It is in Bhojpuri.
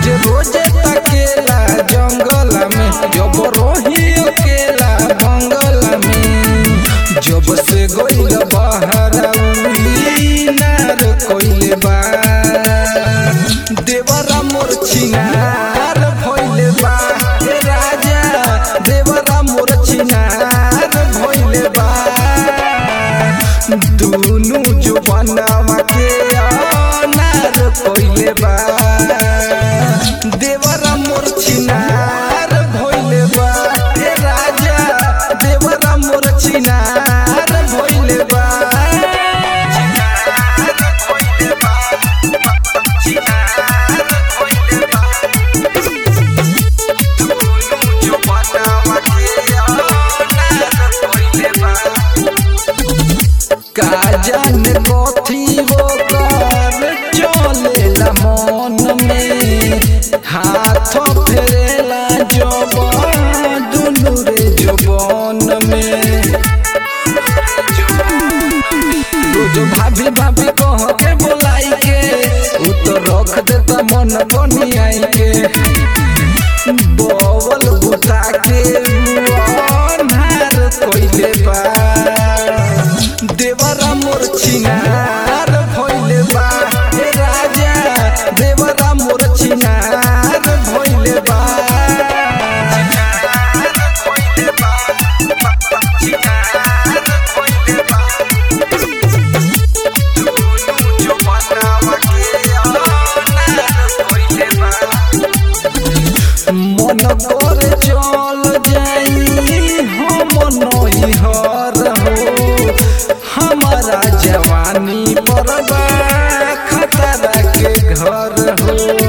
रोज रोज तकेला जंगल में जब रोही अकेला बंगल में जब से गइल बाहर नार कोइले बा देवरा मोर छिनार भइले बा हे राजा देवरा मोर छिनार भइले बा दुनु जो बनावा के अनार कोइले बा देवरा मोर छिनार भइले बा हे राजा देवरा मोर छिनार भइले बा छिनार भइले बा छिनार भइले बा दुनु जो बनावा के अनार कोइले बा का जाने कथी वो कर चलेला मन में हाथ फेरेला जब दुनु रे जबन में रोज भाभी भाभी कह के बोलाई के उ तो रख देता मन बनियाई के बवल बुता के अन्हार कोइले बा देवरा मोर छिनार भइले बा हे राजा देवरा मोर छिनार भइले बा छिनार भइले बा छिनार भइले बा दुनु जो बनावा के अनार भइले बा मन करे चल जाई हम नैहर हो हमारा जवानी पर बा खतरा के घर हो